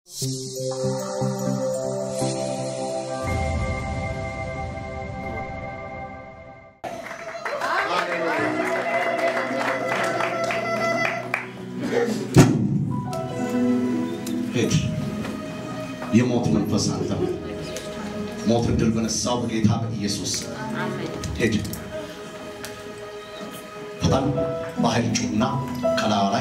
ሂድ። የሞት መንፈስ አንተ ሞት ድል በነሳው በጌታ በኢየሱስ ስም ሂድ። በጣም በኃይል ጩና ከላዩ ላይ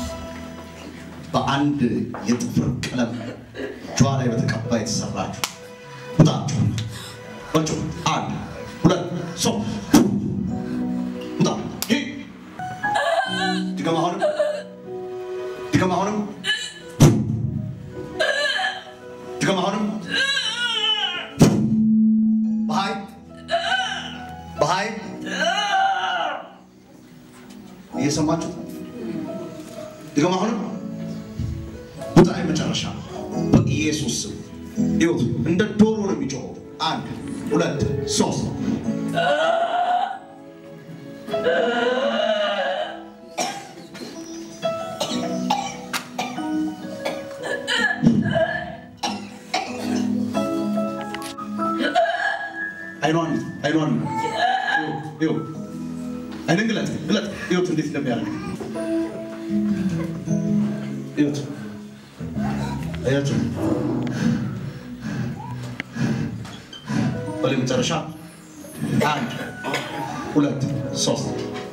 በአንድ የጥፍር ቀለም እጇ ላይ በተቀባ የተሰራችሁ ውጣችሁ በጩ አንድ ሁለት ሶስት ውጣ ሂድ። ድገም አሁንም ድገም አሁንም ድገም አሁንም በኃይል በኃይል እየሰማችሁ ድገም አሁንም ውጣ የመጨረሻ በኢየሱስ ስም ይሁት እንደ ዶሮ ነው የሚጮኸው አንድ ሁለት ሶስት አይኗን አይኗን ይሁ አይንን ግለጥ ግለጥ ይሁት እንዴት እንደሚያደርግ ይሁት አያችሁ በላይ መጨረሻ አንድ ሁለት ሶስት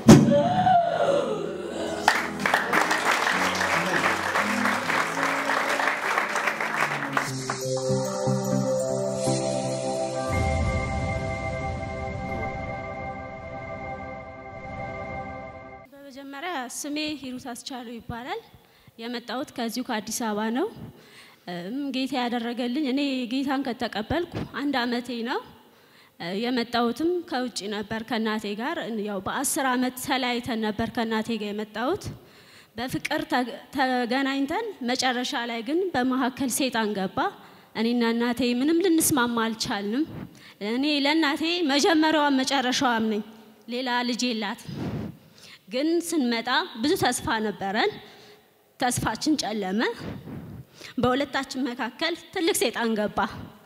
በመጀመሪያ ስሜ ሂሩት አስቻለው ይባላል። የመጣሁት ከዚሁ ከአዲስ አበባ ነው። እም ጌታ ያደረገልኝ እኔ ጌታን ከተቀበልኩ አንድ አመቴ ነው። እ የመጣሁትም ከውጭ ነበር ከእናቴ ጋር ያው በአስር አመት ተለያይተን ነበር ከእናቴ ጋር የመጣሁት። በፍቅር ተ- ተገናኝተን መጨረሻ ላይ ግን በመካከል ሴጣን ገባ። እኔና እናቴ ምንም ልንስማማ አልቻልንም። እኔ ለእናቴ መጀመሪያዋም መጨረሻዋም ነኝ። ሌላ ልጅ የላትም። ግን ስንመጣ ብዙ ተስፋ ነበረን። ተስፋችን ጨለመ። በሁለታችን መካከል ትልቅ ሴጣን ገባ።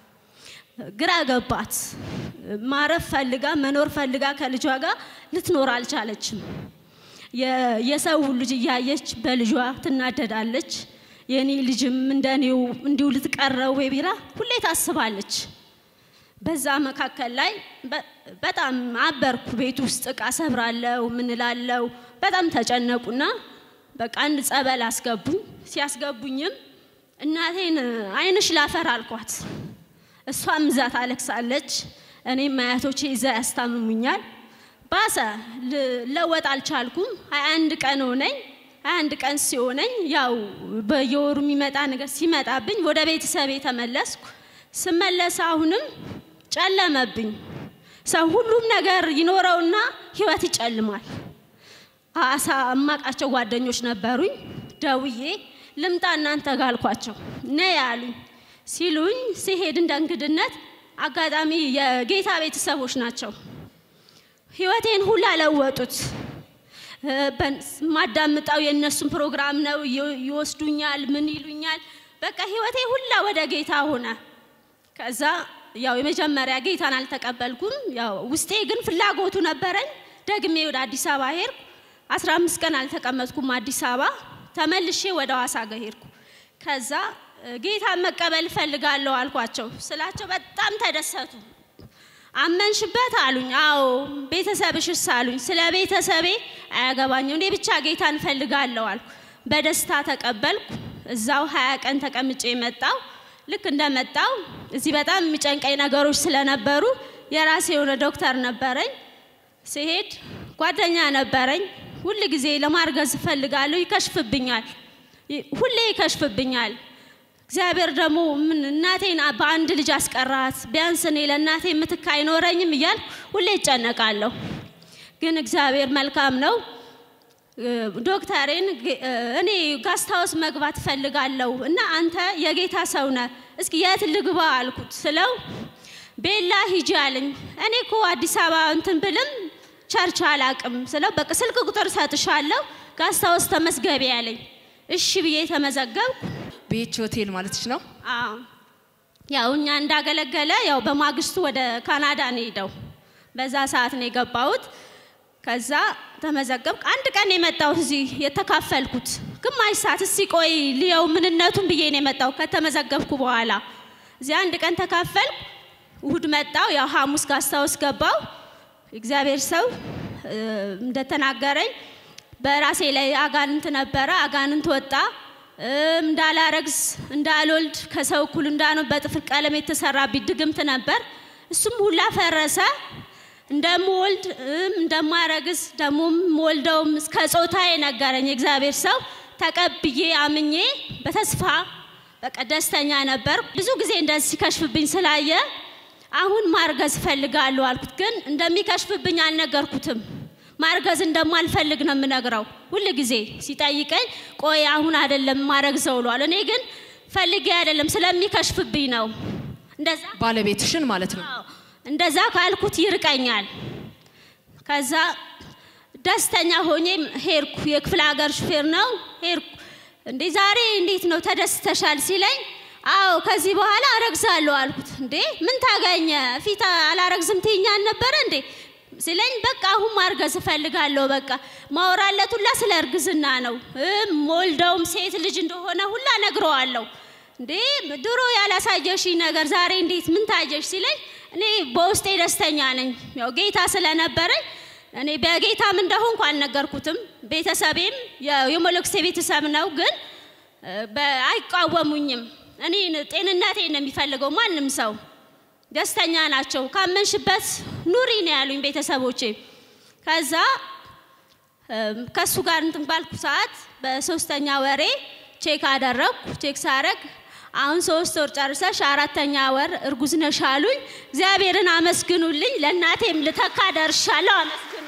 ግራ ገባት። ማረፍ ፈልጋ መኖር ፈልጋ ከልጇ ጋር ልትኖር አልቻለችም። የ- የሰው ልጅ እያየች በልጇ ትናደዳለች። የኔ ልጅም እንደኔው እንዲሁ ልትቀረው ቢራ ሁሌ ታስባለች። በዛ መካከል ላይ በ- በጣም አበርኩ። ቤት ውስጥ እቃ ሰብራለው ምንላለው። በጣም ተጨነቁና በቃ አንድ ጸበል አስገቡኝ። ሲያስገቡኝም እናቴን አይንሽ ላፈር አልኳት። እሷም እዛ ታለቅሳለች። እኔም አያቶቼ እዛ ያስታምሙኛል። ባሰ ል- ለወጥ አልቻልኩም። ሀያ አንድ ቀን ሆነኝ። ሀያ አንድ ቀን ሲሆነኝ ያው በየወሩ የሚመጣ ነገር ሲመጣብኝ ወደ ቤተሰቤ ተመለስኩ። ስመለስ አሁንም ጨለመብኝ። ሰው ሁሉም ነገር ይኖረውና ህይወት ይጨልማል። አሳ እማቃቸው ጓደኞች ነበሩኝ። ደውዬ ልምጣ እናንተ ጋር አልኳቸው። ነይ ያሉኝ ሲሉኝ ሲሄድ እንደ እንግድነት አጋጣሚ የጌታ ቤተሰቦች ናቸው። ህይወቴን ሁላ ለወጡት። እ፣ በን- ማዳምጠው የእነሱን ፕሮግራም ነው። ይ- ይወስዱኛል፣ ምን ይሉኛል። በቃ ህይወቴ ሁላ ወደ ጌታ ሆነ። ከዛ ያው የመጀመሪያ ጌታን አልተቀበልኩም። ያው ውስጤ ግን ፍላጎቱ ነበረኝ። ደግሜ ወደ አዲስ አበባ ሄድኩ። 15 ቀን አልተቀመጥኩም አዲስ አበባ። ተመልሼ ወደ ሐዋሳ ጋር ሄድኩ። ከዛ እ፣ ጌታን መቀበል እፈልጋለሁ አልኳቸው ስላቸው በጣም ተደሰቱ። አመንሽበት አሉኝ። አዎ ቤተሰብሽስ አሉኝ። ስለ ቤተሰቤ አያገባኝም፣ እኔ ብቻ ጌታን እፈልጋለሁ አልኩ። በደስታ ተቀበልኩ። እዛው ሀያ ቀን ተቀምጬ መጣው። ልክ እንደመጣው እዚህ በጣም የሚጨንቀኝ ነገሮች ስለነበሩ የራሴ የሆነ ዶክተር ነበረኝ። ሲሄድ ጓደኛ ነበረኝ። ሁል ጊዜ ለማርገዝ እፈልጋለሁ፣ ይከሽፍብኛል፣ ይ- ሁሌ ይከሽፍብኛል። እግዚአብሔር ደግሞ ምን እናቴን በአንድ ልጅ አስቀራት፣ ቢያንስ እኔ ለእናቴ ምትክ አይኖረኝም እያል ሁሌ ይጨነቃለሁ። ግን እግዚአብሔር መልካም ነው። እ፣ ዶክተሬን ጌ- እ፣ እኔ ጋስታውስ መግባት እፈልጋለሁ እና አንተ የጌታ ሰው ነህ፣ እስኪ የት ልግባ አልኩት ስለው ቤላ ሂጂ አለኝ። እኔ እኮ አዲስ አበባ እንትን ብልም ቸርች አላቅም ስለው በቃ ስልክ ቁጥር ሰጥሻለሁ ጋስታውስ ተመስገቢ አለኝ። እሺ ብዬ ተመዘገብኩ። ቤች ሆቴል ማለትሽ ነው? አዎ ያው እኛ እንዳገለገለ ያው በማግስቱ ወደ ካናዳ ነው ሄደው በዛ ሰዓት ነው የገባሁት። ከዛ ተመዘገብኩ። አንድ ቀን የመጣሁት እዚህ የተካፈልኩት ግማሽ ሰዓት እስቲ ቆይ ልየው ምንነቱን ብዬ ነው የመጣው ከተመዘገብኩ በኋላ እዚህ አንድ ቀን ተካፈልኩ። እሁድ መጣው ያው ሐሙስ ጋስታውስ ገባው። እግዚአብሔር ሰው እ፣ እንደተናገረኝ በራሴ ላይ አጋንንት ነበረ። አጋንንት ወጣ። እም፣ እንዳላረግዝ እንዳልወልድ ከሰው እኩል እንዳልሆን በጥፍር ቀለም የተሰራብኝ ድግምት ነበር። እሱም ሁላ ፈረሰ። እንደምወልድ እም፣ እንደማረግዝ ደግሞም ወልደውም እስከ ጾታዬ ነገረኝ የእግዚአብሔር ሰው። ተቀብዬ አምኜ በተስፋ በቃ ደስተኛ ነበር። ብዙ ጊዜ እንደዚህ ሲከሽፍብኝ ስላየ አሁን ማርገዝ እፈልጋለሁ አልኩት። ግን እንደሚከሽፍብኝ አልነገርኩትም። ማርገዝ እንደማልፈልግ ነው የምነግረው። ሁል ጊዜ ሲጠይቀኝ ቆይ አሁን አይደለም ማረግዘው ብሏል። እኔ ግን ፈልጌ አይደለም ስለሚከሽፍብኝ ነው። እንደዛ ባለቤትሽን ማለት ነው። አዎ፣ እንደዛ ካልኩት ይርቀኛል። ከዛ ደስተኛ ሆኜ ሄድኩ። የክፍለ ሀገር ሹፌር ነው ሄድኩ። እንዴ ዛሬ እንዴት ነው ተደስተሻል ሲለኝ፣ አዎ ከዚህ በኋላ አረግዛለሁ አልኩት። እንዴ ምን ታገኘ ፊት አላረግዝም ትይኛል ነበረ እንዴ ሲለኝ፣ በቃ አሁን ማርገዝ እፈልጋለሁ። በቃ ማወራለት ሁላ ስለ እርግዝና ነው እም፣ ወልደውም ሴት ልጅ እንደሆነ ሁላ ነግረዋለሁ። እንዴ ድሮ ያላሳየሽኝ ነገር ዛሬ እንዴት ምን ታየሽ ሲለኝ እኔ በውስጤ ደስተኛ ነኝ። ያው ጌታ ስለነበረኝ እኔ በጌታም እንደሆንኩ አልነገርኩትም። ቤተሰቤም የ- የሞሎክሴ ቤተሰብ ነው፣ ግን እ፣ በ- አይቃወሙኝም። እኔ ጤንነቴን ነው የሚፈልገው ማንም ሰው ደስተኛ ናቸው። ካመንሽበት ኑሪ ነው ያሉኝ ቤተሰቦቼ። ከዛ እም፣ ከእሱ ጋር እንትን ባልኩ ሰዓት በሶስተኛ ወሬ ቼክ አደረግኩ። ቼክ ሳረግ አሁን ሶስት ወር ጨርሰሽ አራተኛ ወር እርጉዝ ነሽ አሉኝ። እግዚአብሔርን አመስግኑልኝ። ለእናቴም ልተካ ደርሻለሁ። አመስግኑ።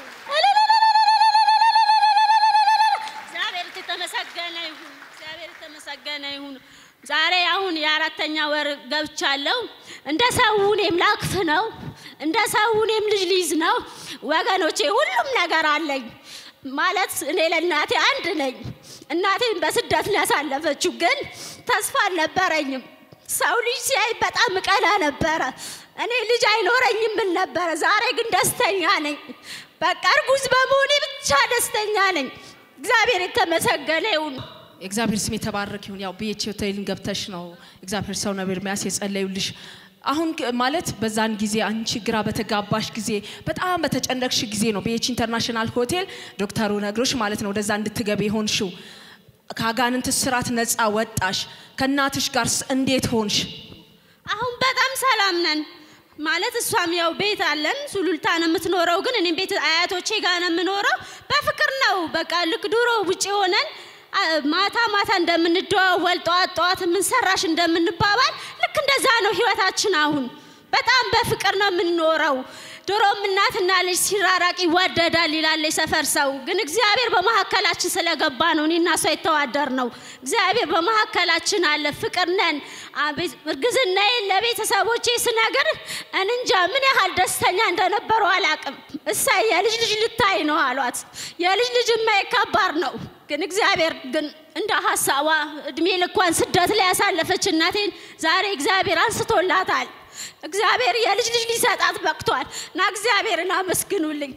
እግዚአብሔር የተመሰገነ ይሁን። እግዚአብሔር የተመሰገነ ይሁን። ዛሬ አሁን የአራተኛ ወር ገብቻለሁ። እንደ ሰው እኔም ላክፍ ነው። እንደ ሰው እኔም ልጅ ሊይዝ ነው። ወገኖቼ ሁሉም ነገር አለኝ ማለት እኔ ለእናቴ አንድ ነኝ። እናቴን በስደት ነው ያሳለፈችው፣ ግን ተስፋ አልነበረኝም። ሰው ልጅ ሲያይ በጣም እቀና ነበረ። እኔ ልጅ አይኖረኝም ምን ነበረ። ዛሬ ግን ደስተኛ ነኝ። በቃ እርጉዝ በመሆኔ ብቻ ደስተኛ ነኝ። እግዚአብሔር የተመሰገነ ይሁን። የእግዚአብሔር ስም የተባረክ ይሁን። ያው ቤች ሆቴልን ገብተሽ ነው እግዚአብሔር ሰው ነብር ኤርምያስ የጸለዩልሽ። አሁን ግ- ማለት በዛን ጊዜ አንቺ ግራ በተጋባሽ ጊዜ በጣም በተጨነቅሽ ጊዜ ነው ቤች ኢንተርናሽናል ሆቴል ዶክተሩ ነግሮሽ ማለት ነው ወደዛ እንድትገቢ የሆንሽው። ከአጋንንት ስራት ነፃ ወጣሽ። ከእናትሽ ጋር እንዴት ሆንሽ? አሁን በጣም ሰላም ነን ማለት እሷም ያው ቤት አለን ሱሉልታ ነው የምትኖረው፣ ግን እኔም ቤት አያቶቼ ጋር ነው የምኖረው። በፍቅር ነው በቃ ልክ ድሮ ውጭ ሆነን አ፣ ማታ ማታ እንደምንደዋወል ጠዋት ጠዋት የምንሰራሽ እንደምንባባል ልክ እንደዛ ነው ህይወታችን። አሁን በጣም በፍቅር ነው የምንኖረው። ድሮም እናትና ልጅ ሲራራቅ ይዋደዳል ይላል የሰፈር ሰው። ግን እግዚአብሔር በመካከላችን ስለገባ ነው እኔና እሷ የተዋደር ነው። እግዚአብሔር በመካከላችን አለ። ፍቅር ነን። አቤት እርግዝናዬን ለቤተሰቦቼ ስነግር እንጃ ምን ያህል ደስተኛ እንደነበሩ አላቅም። እሳይ የልጅ ልጅ ልታይ ነው አሏት። የልጅ ልጅ ማየት ከባድ ነው። ግን እግዚአብሔር ግን እንደ ሀሳቧ እድሜ ልኳን ስደት ላይ ያሳለፈች እናቴን ዛሬ እግዚአብሔር አንስቶላታል። እግዚአብሔር የልጅ ልጅ ሊሰጣት በቅቷል እና እግዚአብሔርን አመስግኑልኝ።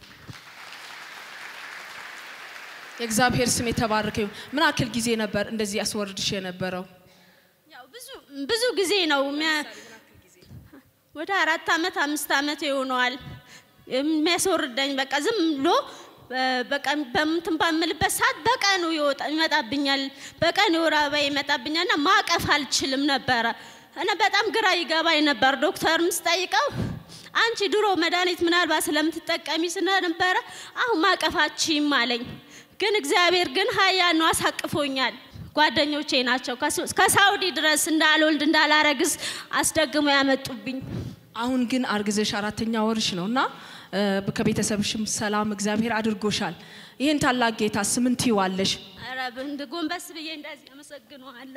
የእግዚአብሔር ስም የተባረከ ይሁን። ምን ያክል ጊዜ ነበር እንደዚህ ያስወርድሽ የነበረው? ያው ብዙ ብዙ ጊዜ ነው የሚያ- ወደ አራት አመት አምስት አመት ይሆነዋል የሚያስወርደኝ። በቃ ዝም ብሎ በ- በቃ በምትን ባምልበት ሰዓት በቀኑ ይወጣ ይመጣብኛል። በቀን የወር አበባ ይመጣብኛል እና ማቀፍ አልችልም ነበረ እና በጣም ግራ ይገባኝ ነበር። ዶክተርም ስጠይቀው አንቺ ድሮ መድኃኒት ምናልባት ስለምትጠቀሚ ስለነበረ አሁን ማቀፋችም አለኝ። ግን እግዚአብሔር ግን ሀያ ነው አሳቅፎኛል። ጓደኞቼ ናቸው ከሱ- ከሳውዲ ድረስ እንዳልወልድ እንዳላረግዝ አስደግሞ ያመጡብኝ። አሁን ግን አርግዘሽ አራተኛ ወርሽ ነው እና እ፣ ከቤተሰብሽም ሰላም እግዚአብሔር አድርጎሻል። ይህን ታላቅ ጌታ ስምን ትይዋለሽ? ኧረ እንድ ጎንበስ ብዬ እንደዚህ አመሰግነዋለሁ።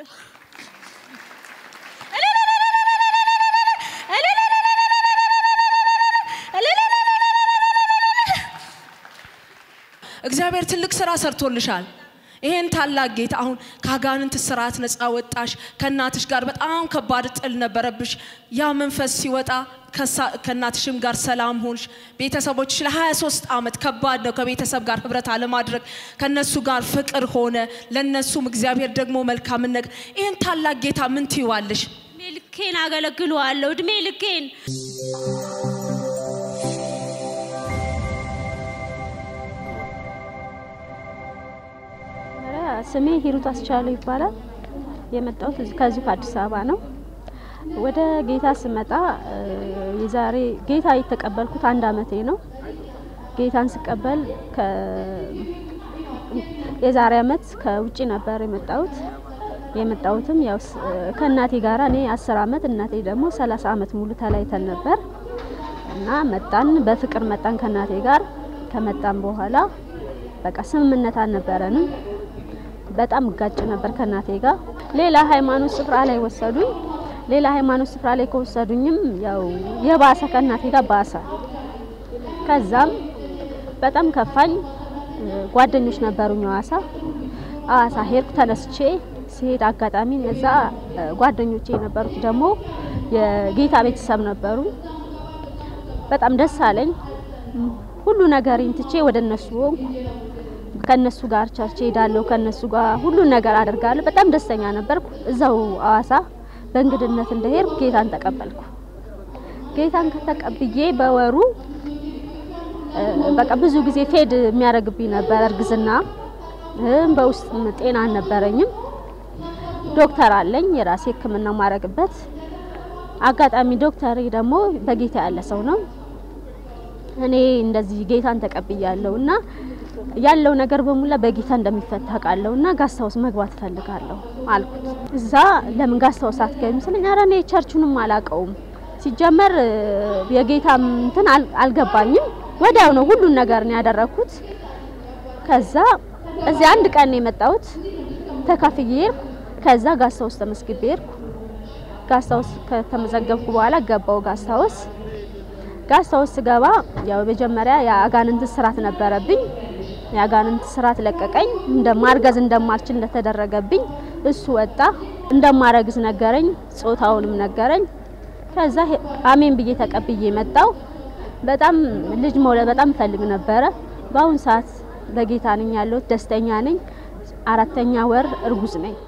እግዚአብሔር ትልቅ ስራ ሰርቶልሻል። ይሄን ታላቅ ጌታ አሁን ከአጋንንት ስርዓት ነፃ ወጣሽ። ከእናትሽ ጋር በጣም ከባድ ጥል ነበረብሽ። ያ መንፈስ ሲወጣ ከሳ- ከእናትሽም ጋር ሰላም ሆንሽ። ቤተሰቦች ለ23 ዓመት ከባድ ነው ከቤተሰብ ጋር ህብረት አለማድረግ። ከነሱ ጋር ፍቅር ሆነ፣ ለነሱም እግዚአብሔር ደግሞ መልካምን ነገር ይህን ታላቅ ጌታ ምን ትይዋለሽ? እድሜ ልኬን አገለግለዋለሁ። እድሜ ልኬን ስሜ ሂሩት አስቻለው ይባላል። የመጣሁት እዚህ- ከዚሁ ከአዲስ አበባ ነው። ወደ ጌታ ስመጣ እ፣ የዛሬ ጌታ የተቀበልኩት አንድ አመቴ ነው። ጌታን ስቀበል ከ- የዛሬ አመት ከውጭ ነበር የመጣሁት። የመጣሁትም ያው ስ- ከእናቴ ጋር እኔ አስር አመት እናቴ ደግሞ ሰላሳ አመት ሙሉ ተለያይተን ነበር እና መጣን፣ በፍቅር መጣን ከእናቴ ጋር። ከመጣን በኋላ በቃ ስምምነት አልነበረንም። በጣም እጋጭ ነበር ከእናቴ ጋር። ሌላ ሃይማኖት ስፍራ ላይ ወሰዱኝ። ሌላ ሃይማኖት ስፍራ ላይ ከወሰዱኝም ያው የባሰ ከእናቴ ጋር ባሰ። ከዛም በጣም ከፋኝ። ጓደኞች ነበሩኝ ሐዋሳ ሐዋሳ ሄድኩ ተነስቼ ሲሄድ አጋጣሚ እዛ ጓደኞቼ የነበሩት ደግሞ የጌታ ቤተሰብ ነበሩ። በጣም ደስ አለኝ። ሁሉ ነገሬን ትቼ ወደ እነሱ ሆንኩ። ከነሱ ጋር ቸርች ሄዳለሁ። ከነሱ ጋር ሁሉን ነገር አደርጋለሁ። በጣም ደስተኛ ነበርኩ። እዛው ሐዋሳ በእንግድነት እንደሄድኩ ጌታን ተቀበልኩ። ጌታን ከተቀብዬ በወሩ እ፣ በቃ ብዙ ጊዜ ፌድ የሚያደርግብኝ ነበር እርግዝና እም፣ በውስጥ ጤና አልነበረኝም። ዶክተር አለኝ የራሴ ሕክምና ማረግበት። አጋጣሚ ዶክተሬ ደግሞ በጌታ ያለ ሰው ነው። እኔ እንደዚህ ጌታን ተቀብያለሁ እና ያለው ነገር በሙላ በጌታ እንደሚፈታ ቃለሁ እና ጋስታውስ መግባት እፈልጋለሁ አልኩት። እዛ ለምን ጋስታውስ አትገቢም ስለኝ፣ ኧረ እኔ ቸርቹንም አላውቀውም ሲጀመር እ፣ የጌታ እንትን አል- አልገባኝም። ወዲያው ነው ሁሉን ነገር ነው ያደረኩት። ከዛ እዚህ አንድ ቀን ነው የመጣሁት ተካፍዬ ሄድኩ። ከዛ ጋስታውስ ተመስግቤ ሄድኩ። ጋስታውስ ከተመዘገብኩ በኋላ ገባው ጋስታውስ ጋስታውስ ስገባ ያው መጀመሪያ የአጋንንት ስራት ነበረብኝ። የአጋንንት ስራት ለቀቀኝ። እንደማርገዝ እንደማልችል እንደተደረገብኝ እሱ ወጣ። እንደማረግዝ ነገረኝ፣ ጾታውንም ነገረኝ። ከዛ ሄ- አሜን ብዬ ተቀብዬ መጣው። በጣም ልጅ መውለድ በጣም እፈልግ ነበረ። በአሁን ሰዓት በጌታ ነኝ ያለሁት፣ ደስተኛ ነኝ። አራተኛ ወር እርጉዝ ነኝ።